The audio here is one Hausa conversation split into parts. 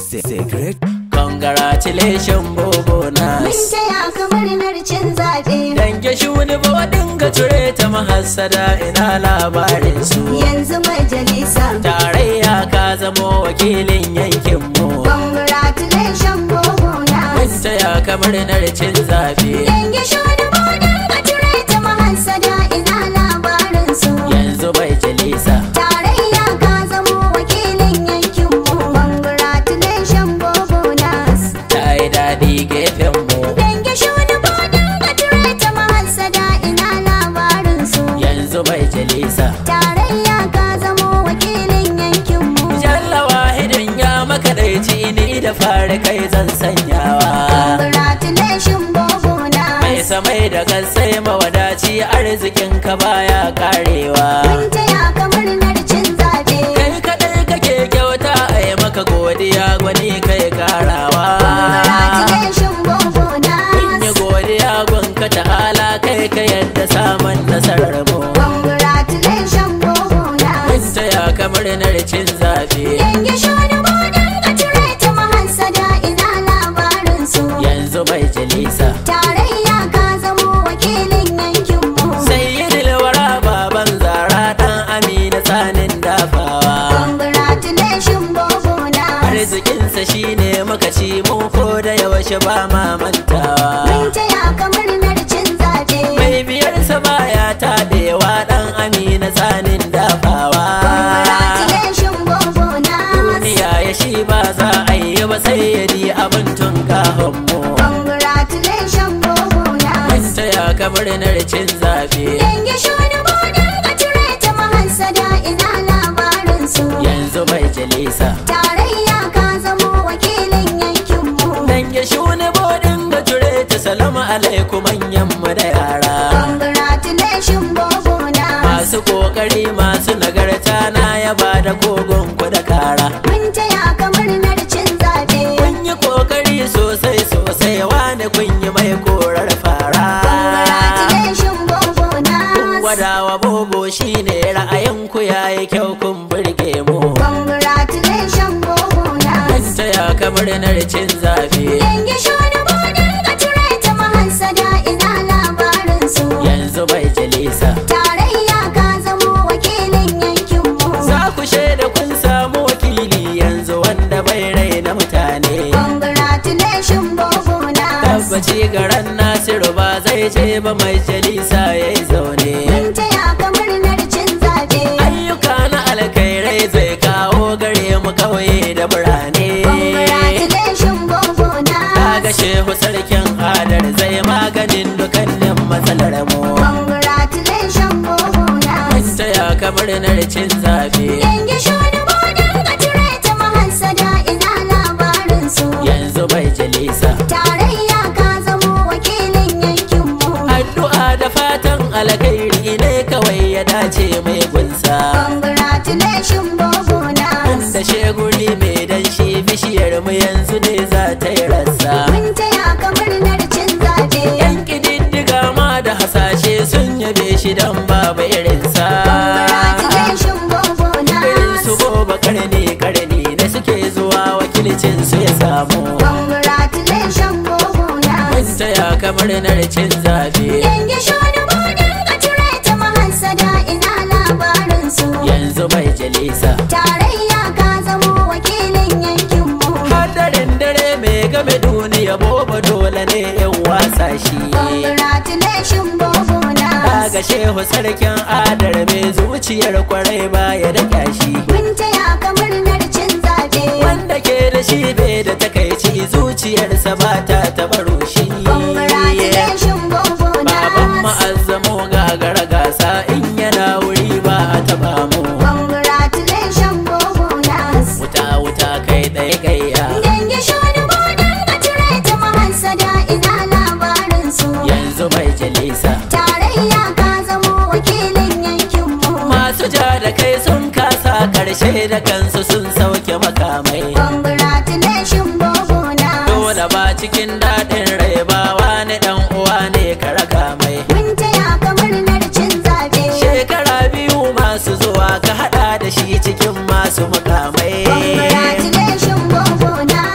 Secret Congratulations Bobo Mun Nas taya ka murnar cin zaɓe. Dange shuni bodin ga ture ta mahassada ina labarin su Yanzu majalisa. Tarayya ka zamo wakilin yankinmu Congratulations Bobo Mun Nas. taya ka murnar cin zaɓe Yanke shoni bodin ka ture ta mahassada ina labarin su. Yanzu bai jalisa Tarayya ka zamo wakilin yankinmu. Congratulations Bobo Nas. ta yi daɗi gefenmu Yanke shoni bodin ka ture ta mahassada ina labarin su. Yanzu bai jalisa Tarayya ka zamo wakilin yankinmu. Jalla wahidin ya makaɗaici ni da fari kai zan sanyawa Congratulations Bobo Mai Nas. samai da kasai mawadaci arzikin ka baya karewa Mun taya ka murnar cin zaɓe. Kai kaɗai kake kyauta a yi maka godiya gwani kai karawa Congratulations Bobo In yi Nas. godiya gunka ta'ala kai ka yadda samun nasarar mu Congratulations Bobo Mun Nas. taya ka murnar cin zaɓe Yanke shoni bodin ka ture ta mahassada ina labarin su. Yanzu bai jalisa Tarayya ka zamo wakilin yankinmu. Sayyidul wara baban zara dan Amina tsanin dafawa Congratulations Bobo Nas. Arzikinsa shine muka ci mu ko da yaushe ba ma mantawa Mun taya ka murnar cin zaɓe. Mai biyarsa baya taɗewa dan Amina tsanin dafawa Congratulations Bobo Nas. Duniya ya shi ba za a yi ba sai ya di abin tun kahon mu Congratulations Bobo Mun Nas. taya ka murnar cin zaɓe Yanke shoni bodin ka ture ta mahassada ina labarin su. yanzu bai jalisa Tarayya ka zamo wakilin yankinmu. Dan ya shuni bodin ga jure ta salamu alaikum manyan mu da yara Congratulations Bobo Nas. Masu kokari masu nagarta na yaba da kogon ku da kara Mun taya ka murnar cin zaɓe. Kun yi kokari sosai sosai wane kun yi mai korar fara Congratulations Bobo Kun Nas. gwada wa bobo shine ra'ayin ku yayi kyau kun burge mu Congratulations Bobo Kun Nas. taya ka murnar cin zabe Yanke shoni bodin ka ture ta mahassada ina labarin su. yanzu bai jalisa Tarayya ka zamo wakilin yankinmu. Za ku shaida kun samu wakili yanzu wanda bai raina mutane Congratulations Bobo Nas. tabbaci garan nasiru ba zai ce ba mai jalisa ya yi zaune Mun taya ka murnar cin zaɓe. ayyuka na alkhairai zai kawo gare mu kauye da birane Congratulations Bobo Nas. kaga shehu sarkin adar zai maganin dukannin matsalar mu Congratulations Bobo mun Nas. taya kamar cin zabe Yanke shoni bodin ka ture ta mahassada ina labarin su. yanzu bai jalisa Tarayya ka zamo wakilin yankinmu. addu'a da fatan alkhairi ne kawai ya dace mai gunsa Congratulations Bobo Nas. da sheguri mai danshi bishiyar mu yanzu ne za ta yi rassa Mun taya ka murnar cin zaɓe. yan kididdiga ma da hasashe sun yabe shi dan babu irinsa Congratulations Bobo irin su Nas. gobe karni karni da suke zuwa wakilcin su ya samu Congratulations Bobo mun Nas. taya kamar cin zabe Yanke shoni bodin ka ture ta mahassada ina labarin su. yanzu bai jalisa Tarayya ka zamo wakilin yankinmu. hadarin dare mai game duniya boba dole ne in wasa shi Congratulations Bobo Nas. Kaga shehu sarkin adar mai zuciyar kwarai baya da kyashi Mun taya ka murnar cin zaɓe. Wanda ke da shi bai da takaici zuciyarsa ba ta taɓa rushi Congratulations Bobo Baban Nas. ma'azzamo gagara gasa in yana wuri ba a taɓa mu Congratulations Bobo Nas. Wuta wuta kai ɗaya gayya Yanke shoni bodin ka ture ta mahassada ina labarin su. yanzu mai jalisa Tarayya ka zamo wakilin yankinmu. Masu ja da kai sun kasa karshe da kansu sun sauke makamai Congratulations Bobo Nas. Dole ba cikin daɗin rai ba wani ɗan uwa ne ka raka mai Mun taya ka murnar cin zaɓe. Shekara biyu masu zuwa ka haɗa da shi cikin masu mukamai Congratulations Bobo Nas.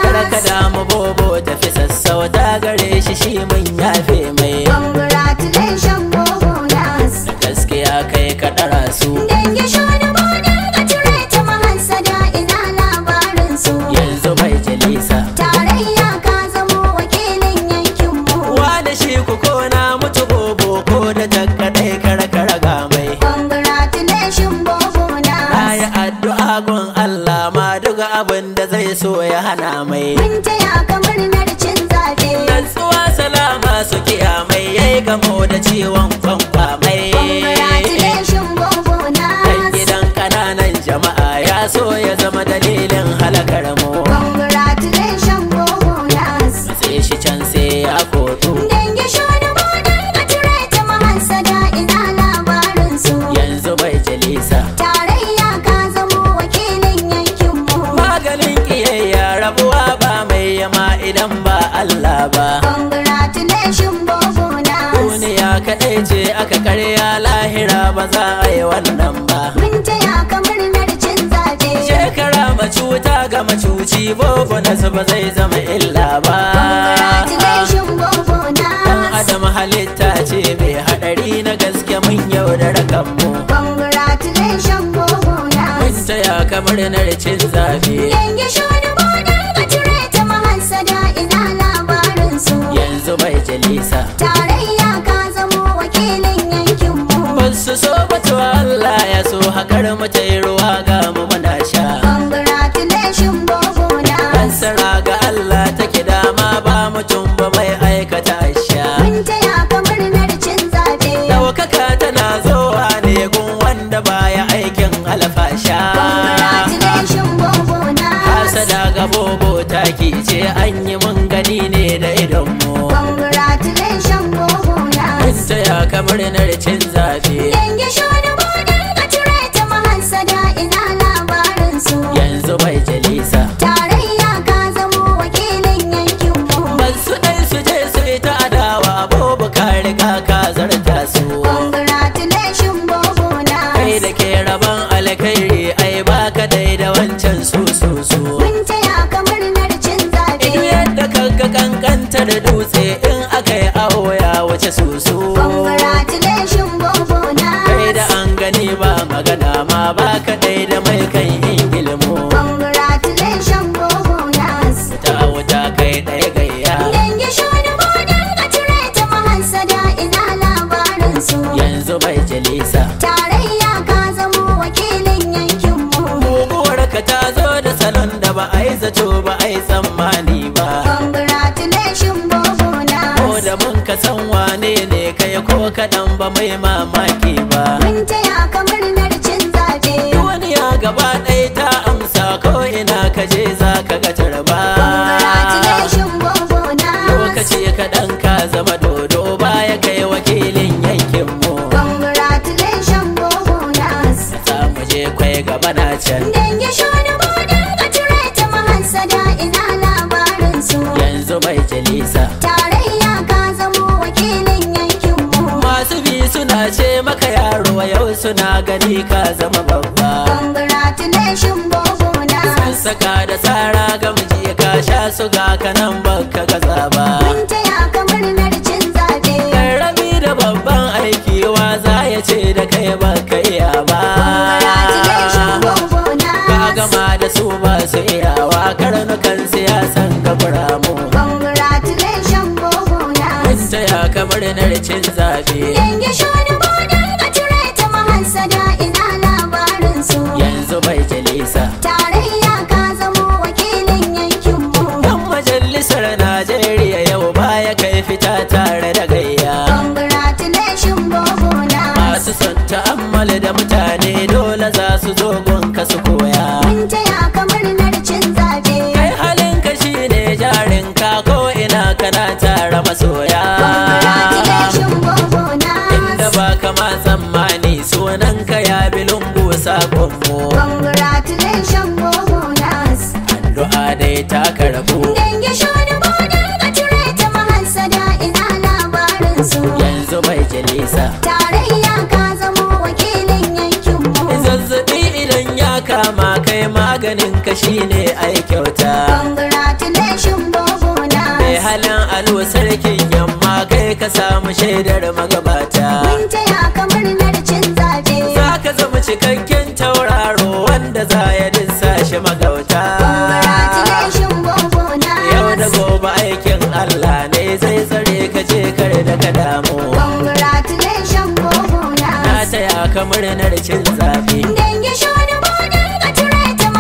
gun Allah ma duk abin da zai so ya hana mai Mun taya ka murnar cin zaɓe. Nantsuwa salama su kiyamai yayi gamo da ciwon kwankwa mai Congratulations Bobo Dan Nas. gidan kananan jama'a ya so ya zama dalilin halakar mu Congratulations Bobo Nas. sai shi can sai ya kotu Dangi shoni bodin ka cire ta mahassada ina labarin su. yanzu bai jalisa Tarayya ka zamo wakilin yankinmu. maganin kiyayya rabuwa ba mai yama idan ba Allah ba Congratulations Bobo Nas. duniya kaɗai ce aka karya lahira ba za a yi wannan ba Mun taya ka murnar cin zaɓe. shekara macuta ga macuci bobo nasu ba zai zama illa ba Congratulations Bobo dan Nas. adam halitta ce mai haɗari na gaske mun yaudara kanmu Congratulations Bobo mun Nas. taya kamar cin zabe Yanke shoni bodin ka cire ta mahassada ina labarin su. yanzu bai jalisa Tarayya ka zamo wakilin yankinmu. Basu so batu Allah ya so hakar mu ta yi ruwa ga mu muna sha Congratulations Bobo Nas. Ansara ga Allah take dama ba mutum ba mai aikata sha Mun taya ka murnar cin zaɓe. Daukaka tana zowa ne gun wanda baya aikin alfasha Congratulations Bobo Nas. Hasada ga bobo taki ce an yi mun gani ne da idonmu Congratulations Bobo Mun Nas. taya kamar cin zabe Yanke shoni bodin ka cire ta mahassada ina labarin su. yanzu bai jalisa Tarayya ka zamo wakilin yankinmu. Basu ɗai su je su yi ta adawa bobo ka riga ka zarta su Congratulations Bobo kai da Nas. ke rabon alkhairi ai baka dai da wancan su su su Mun taya ka murnar cin Idu zaɓe. yadda kanka kankanta da dutse in aka yi awo ya wuce su su Congratulations Bobo kai da Nas. an gani ba magana ma baka dai da mai kan yin ilmu Congratulations Bobo Nas. ta wuta kai ɗaya gayya Dangi shoni bodin ka cire ta mahassada ina labarin su. yanzu bai jalisa Tarayya ka zamo wakilin yankinmu. muguwar ka ta zo da salon da ba a yi zato ba a yi tsammani ba Congratulations Bobo ko Nas. da mun ka san wane ne kai ko kaɗan ba mai mamaki ba Mun taya ka murnar cin zaɓe. duniya gaba ɗaya ta amsa ko ina ka je za ka ga tarba Congratulations Bobo Nas. lokaci kaɗan ka zama dodo baya kai wakilin yankinmu Congratulations Bobo Nas. za mu je kwai gaba na can Dangi shoni bodin ka cire ta mahassada ina labarin su. yanzu mai jalisa Tarayya ka zamo wakilin yankinmu. masu bi suna ce maka yaro yau suna gani ka zama babba Congratulations Bobo Sun Nas. saka da tsara gamji ka sha su ga kanan baka gaza ba Mun taya ka murnar cin zaɓe. Karami da babban aiki wa za ya ce da kai baka iya ba Congratulations Bobo Ka Nas. gama da su ba su iyawa karnukan siyasan ka mu Congratulations Bobo Mun Nas. taya kamar cin zabe Dangi shoni bodin ka cire ta mahassada ina labarin su. yanzu bai jalisa Tarayya ka zamo wakilin yankinmu. Dan majalisar Najeriya yau baya kai fita tare da gayya Congratulations Bobo Nas. Masu son ta'ammali da mutane dole za su zo gunka su koya Mun taya ka murnar cin zaɓe. Kai halinka shine jarinka ko ina kana tara masoya Congratulations Bobo Inda Nas. ba kama tsammani sunanka ya bi lungu sakonmu Congratulations Bobo Nas. Addu'a dai ta karbu Dangi shoni bodin ka cire ta mahassada ina labarin su. yanzu bai jalisa Tarayya ka zamo wakilin yankinmu. Zazzabi idan ya kama kai maganin ka shine ai kyauta Congratulations Bobo Mai Nas. halin alo sarkin yamma kai ka samu shaidar magabata Mun taya ka murnar cin zaɓe. Za ka zama cikakken tauraro wanda za ya dinsa shi magauta Congratulations Bobo Yau da Nas. gobe aikin Allah ne zai tsare ka je kar da ka damu Congratulations Bobo Na Nas. taya ka murnar cin zaɓe Dangi shoni bodin ka cire ta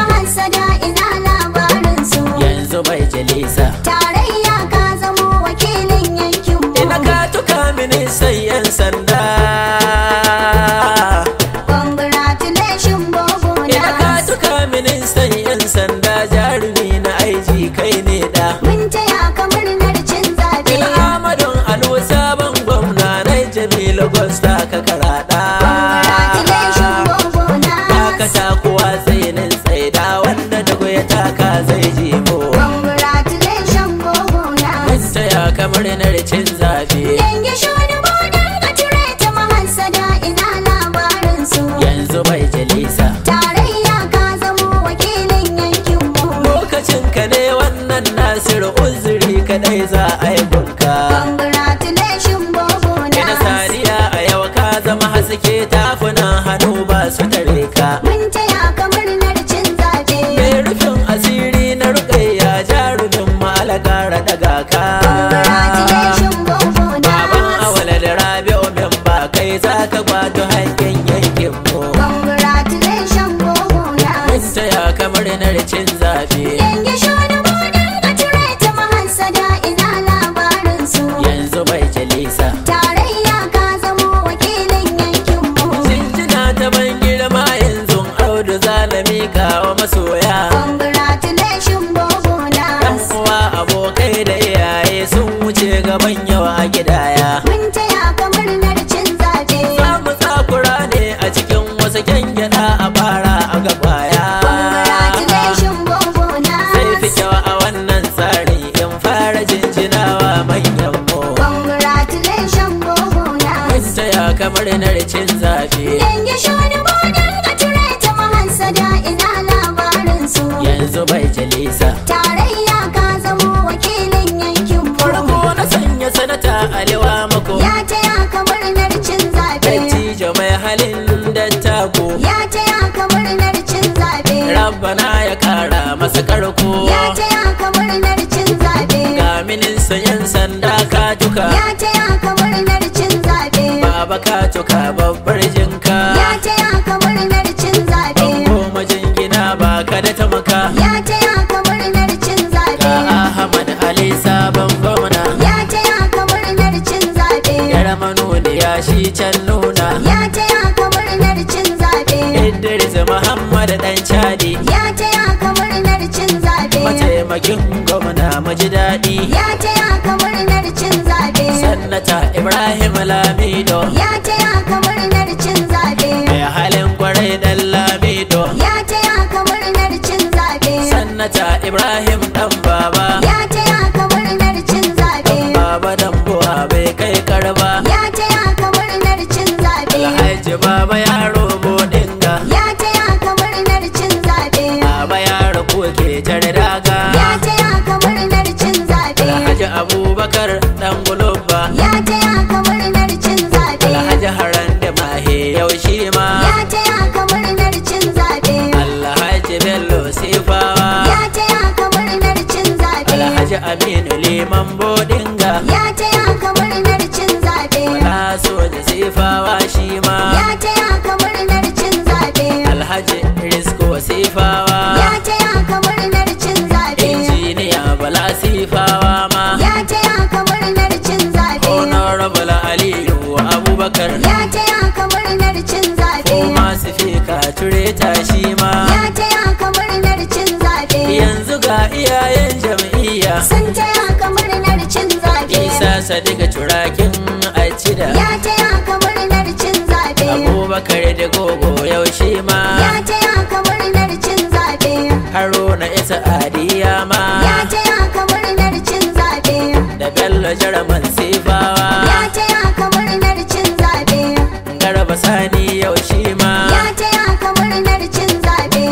dago ya taka zai jimo Congratulations gogona taya kamar na cin zabe Dangi shoni bodin a cire ta mahansada ina labarin su yanzu bai jalisa Tarayya ka zamo wakilin yankinmu lokacin ka ne wannan nasiru uzuri kadai za a yi gunka Congratulations gogona ina sariya a yau ka zama haske tafunan hannu ba su tare ka Mun taya ka murnar cin zabe mai rufin asiri na rukayya jarumin malagara daga ka Congratulations gogona baban awala da rabi'u min ba kai za ka kwato hankin yankin mu Congratulations gogona mun taya kamar na cin zabe Dangi shoni bodin a cire ta mahansada ina labarin su yanzu bai jalisa Tarayya ka zamo wakilin yankinmu Jinjina ta ban girma yanzu audu zalami kawo masoya Congratulations gogona Yan uwa abokai da iyaye sun wuce gaban yawa a gidaya Mun taya ka murnar cin zabe Za mu tsakura ne a cikin wasu kyangyada a fara a gabaya Congratulations gogona Sai fi kyau a wannan tsari in fara jinjinawa manyan mu Congratulations gogona Mun taya kamar na cin zabe Dangi shoni bodin a cire ta mahansada ina labarin su yanzu bai jalisa Tarayya ka zamo wakilin yankinmu Farko na sanya sanata aliwa mako Ya taya ka murnar cin zabe Dattijo mai halin dattako Ya taya ka murnar cin zabe Rabbana ya kara masa karko Ya taya ka murnar cin zabe Ga minista yan sanda ka tuka Ya taya ka murnar cin zabe Baba ka tuka babbar jinka Ya taya ka murnar cin zabe Goma jingina ba ka da tamaka Ya taya ka murnar cin Ga zabe Ahmad Ali sabon gwamna Ya taya ka murnar cin zabe Yar manuniya shi can nuna Ya taya ka murnar cin zabe Idris Muhammad dan Chadi Ya taya ka murnar cin zabe Mataimakin gwamna maji daɗi Ya taya ka murnar cin zabe Sannata Ibrahim Lamido Ya taya ka murnar cin zabe Mai halin kwarai dan Lamido Ya taya ka murnar cin zabe Sannata Ibrahim dan baba Ya taya ka murnar cin zabe Baba dan buwa bai kai karba Ya taya ka murnar cin zabe Alhaji baba yaro bodinga Ya taya ka murnar cin zabe Baba yaro kuke tare daga Ya taya ka murnar cin zabe Alhaji Abubakar dan gulubba Ya taya ka murnar cin zabe Alhaji Haran da mahe yau shi ma Ya taya ka murnar cin zabe Alhaji Bello Sifawa Ya taya ka murnar cin zabe Alhaji Aminu Liman Bodinga Ya taya ka murnar cin zabe Wala soja Sifawa shi ma Ya taya ka murnar cin zabe Alhaji Risko Sifawa Ya taya ka murnar cin zabe Injiniya Bala Sifawa ma Ya taya ka murnar cin zabe Honorable Aliyu Abubakar Ya taya ka murnar cin zabe Kuma sifika tureta shi ma Ya taya ka murnar cin zabe Yanzu ga iyayen jam'iyya Sun taya ka murnar cin zabe Isa Sadiqa turakin Acida Ya taya ka murnar cin zabe Abubakar da gogo yau shi ma Ya taya ka murnar cin zabe Haruna Isa Adiya ma Ya taya ka murnar cin zabe Da Bello Jaraman Sifawa Ya taya ka murnar cin zabe Garba Sani yau shi ma Ya taya ka murnar cin zabe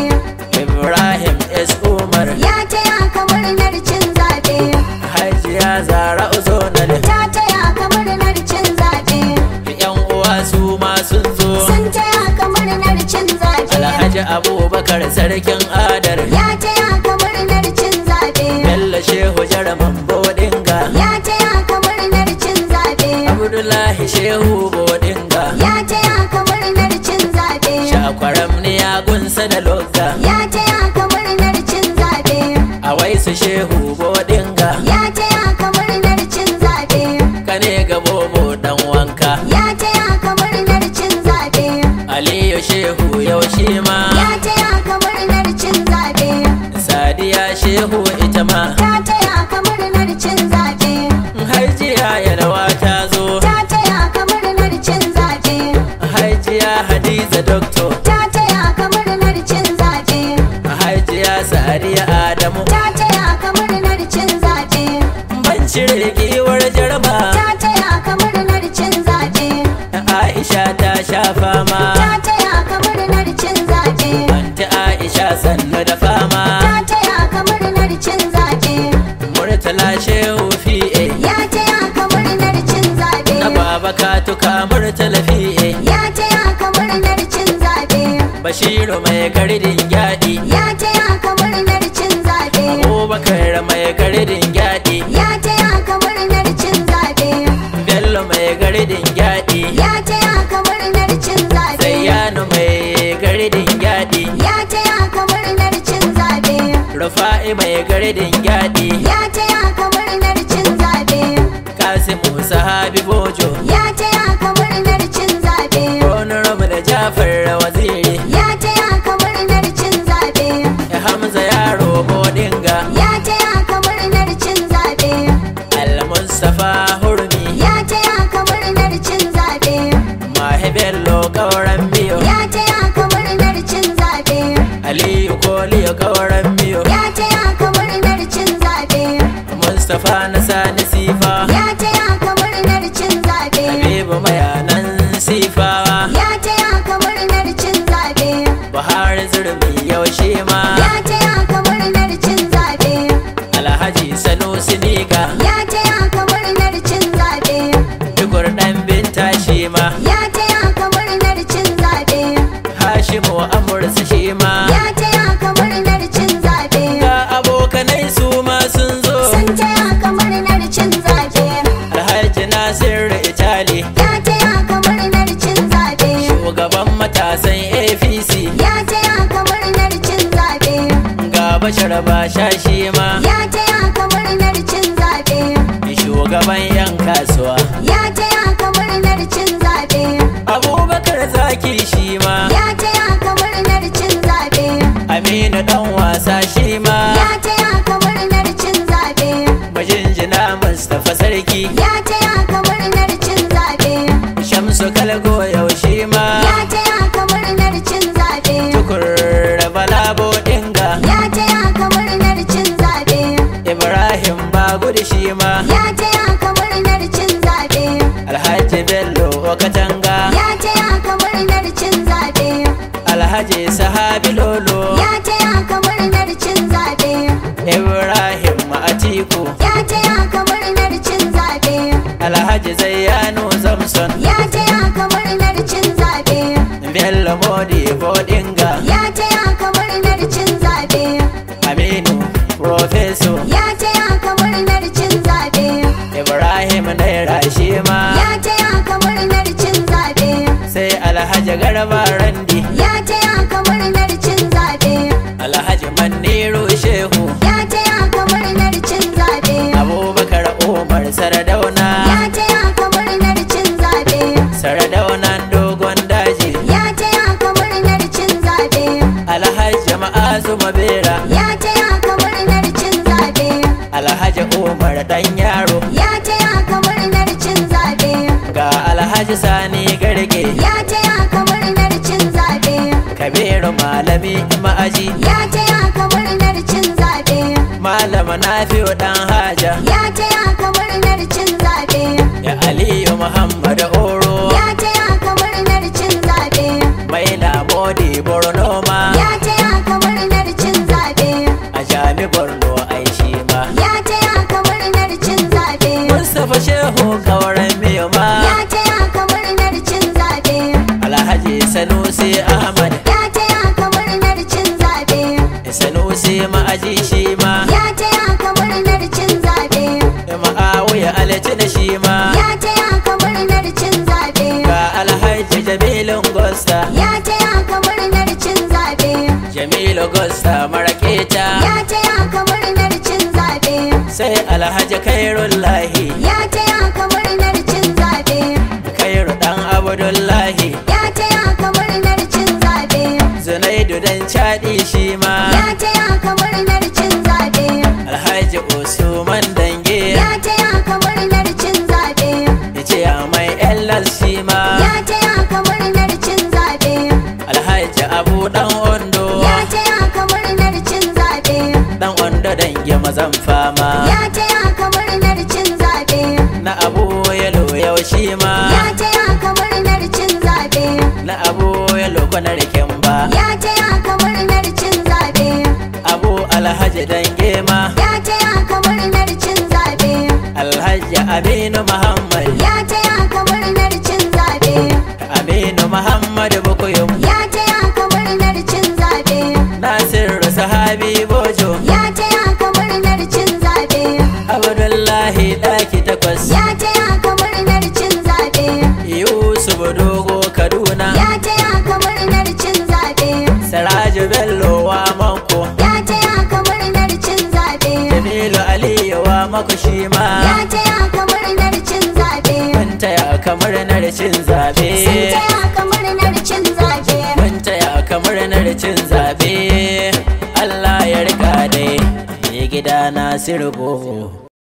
Ibrahim S. Umar Ya taya ka murnar cin zabe Hajiya Zara Uzonal Ta taya ka murnar cin zabe Yan uwa su ma sun zo Sun taya ka murnar cin zabe Alhaji Abubakar Sarkin Adar Ya taya ka murnar cin zabe Bello Shehu Jaraman Bodinga Ya taya ka murnar cin zabe Abdullahi Shehu Bodinga Ya taya ka murnar cin zabe Shakwaram ne ya gunsa da logga Ya taya ka murnar cin zabe A waisu Shehu Bodinga Ya taya ka murnar cin zabe Kane ga bobo dan wanka Ya taya ka murnar cin zabe Aliyu Shehu yau shi ma Ya taya ka murnar cin zabe Sadiya Shehu ita ma Ta taya ka murnar cin zabe Hajiya Yalwa ta zo Ta taya ka murnar cin zabe Hajiya Hadiza Doctor Ta taya ka murnar cin zabe sariya adamu ta taya ka murnar cin zaɓe ban cire giwar jarma ta taya ka murnar cin zaɓe aisha ta sha fama ta taya ka murnar cin zaɓe anti aisha sannu da fama ta taya ka murnar cin zaɓe murtala shehu fi'e ya taya ka murnar cin zaɓe na baba katuka murtala fi'e ya taya ka murnar cin zaɓe bashiru mai gardin gyaɗi ya taya ka murnar cin zaɓe abubakar mai gardin gyaɗi ya taya ka murnar cin zaɓe bello mai gardin gyaɗi ya taya ka murnar cin zaɓe zayyanu mai gardin gyaɗi ya taya ka murnar cin zaɓe rufa'i mai gardin gyaɗi ya taya ka murnar cin zaɓe kasimu sahabi bojo ya taya ka murnar cin zaɓe honorable da jafar waziri ya taya ka murnar cin zaɓe hamza yaro bodinga ya taya ka murnar cin zaɓe al-mustafa hurmi ya taya ka murnar cin zaɓe mahi bello kauran biyo ya taya ka murnar cin zaɓe aliyu koliyo kauran biyo ya taya ka murnar cin zaɓe mustapha na sani sifa ya taya ka murnar cin zaɓe habibu mayanan sifawa ya taya ka murnar cin zaɓe buhari zurmi yaushe ma ya taya ka murnar cin zaɓe alhaji sanusi niga ya taya ka murnar cin zaɓe tukur dan binta shi ma ya taya ka murnar cin zaɓe hashimu amursa shi ma ya taya ka murnar cin zaɓe ga abokanai su ma sun zo sun taya ka murnar cin zaɓe alhaji nasiru itali ya taya ka murnar cin zaɓe shugaban matasan apc ya taya ka murnar cin zaɓe ga bashar basha shi ma ya taya ka murnar cin zaɓe shugaban yan kasuwa ya taya ka murnar cin zaɓe abubakar zaki shi ma ya taya ka murnar cin zaɓe aminu dan wasa shi ma ya taya ka murnar cin zaɓe majinjina mustapha sarki ya taya ka murnar cin zaɓe shamsu kalgo yaushe ma ya taya ka murnar cin zaɓe tukur balabo dinga ya taya ka murnar cin zaɓe ibrahim bagudu shi ma ya taya ka murnar cin zaɓe alhaji bello katanga ya taya ka murnar cin zaɓe alhaji sahabi lolo ya taya ka murnar cin zaɓe ibrahim atiku ya taya ka murnar cin zaɓe alhaji zayyano zamson ya taya ka murnar cin zaɓe bello modi bodinga ya taya ka murnar cin zaɓe aminu profeso ya taya ka murnar cin zaɓe ibrahim naira shi ma ya taya ka murnar cin zaɓe sai alhaji garba randi ya taya ka murnar cin zaɓe alhaji maniru shehu ya taya ka murnar cin zaɓe abubakar umar sardauna ya taya ka murnar cin zaɓe sardaunan dogon daji ya taya ka murnar cin zaɓe alhaji ma'azu mabera ya taya ka murnar cin zaɓe alhaji umar dan yaro ya taya ka murnar cin zaɓe ga alhaji sani garge ya taya ka murnar cin zaɓe kabiru malami ma'aji ya taya ka murnar cin zaɓe malama nafi'u dan haja ya taya ka murnar cin zaɓe ya aliyu muhammad oro ya taya ka murnar cin zaɓe mai lamodi borno ma ya taya ka murnar cin zaɓe a jami borno ai shi ma ya taya ka murnar cin zaɓe mustapha shehu kauran miyo ma ya taya ka murnar cin zaɓe alhaji sanusi ahmad ya taya ka murnar cin zaɓe sanusi ma'aji shi ma ya taya ka murnar cin zaɓe ma'awiya alci da shi ma ya taya ka murnar cin zaɓe ga alhaji jamilun gosta ya taya ka murnar cin zaɓe jamilu gosta maraketa ya taya ka murnar cin zaɓe sai alhaji kairullahi ya taya ka murnar cin zaɓe kairu dan abdullahi ya taya ka murnar cin zaɓe zunaidu dan chadi shi ma ya taya ka murnar cin zaɓe alhaji usman dange ya taya ka murnar cin zaɓe yace ya mai ellas shi ma ya taya ka murnar cin zaɓe alhaji abu dan ondo ya taya ka murnar cin zaɓe dange mazan fama Ya taya ka murnar cin zaɓe. na abu yalo yau shi ma Ya taya ka murnar cin zaɓe. na abu yalo kwanar ba Ya taya ka murnar cin zaɓe. abu alhaji dange ma Ya taya ka murnar cin zaɓe. alhaji aminu muhammad Ya taya ka murnar cin zaɓe. aminu muhammad bukuyum Ya taya ka murnar cin zaɓe. nasiru sahabi bojo Ya taya ka murnar cin zaɓe. abdullahi daki takwas Ya taya ka murnar cin zaɓe. yusuf dogo kaduna Ya taya ka murnar cin zaɓe. siraju bello wa manko Ya taya ka murnar cin zaɓe. jamilu aliyu wa mako shi ma Ya taya ka murnar cin zaɓe. mun taya kamar na cin zabe Sun taya ka murnar cin zaɓe. mun taya kamar na cin zabe Allah ya rika dai mai gida na sirbo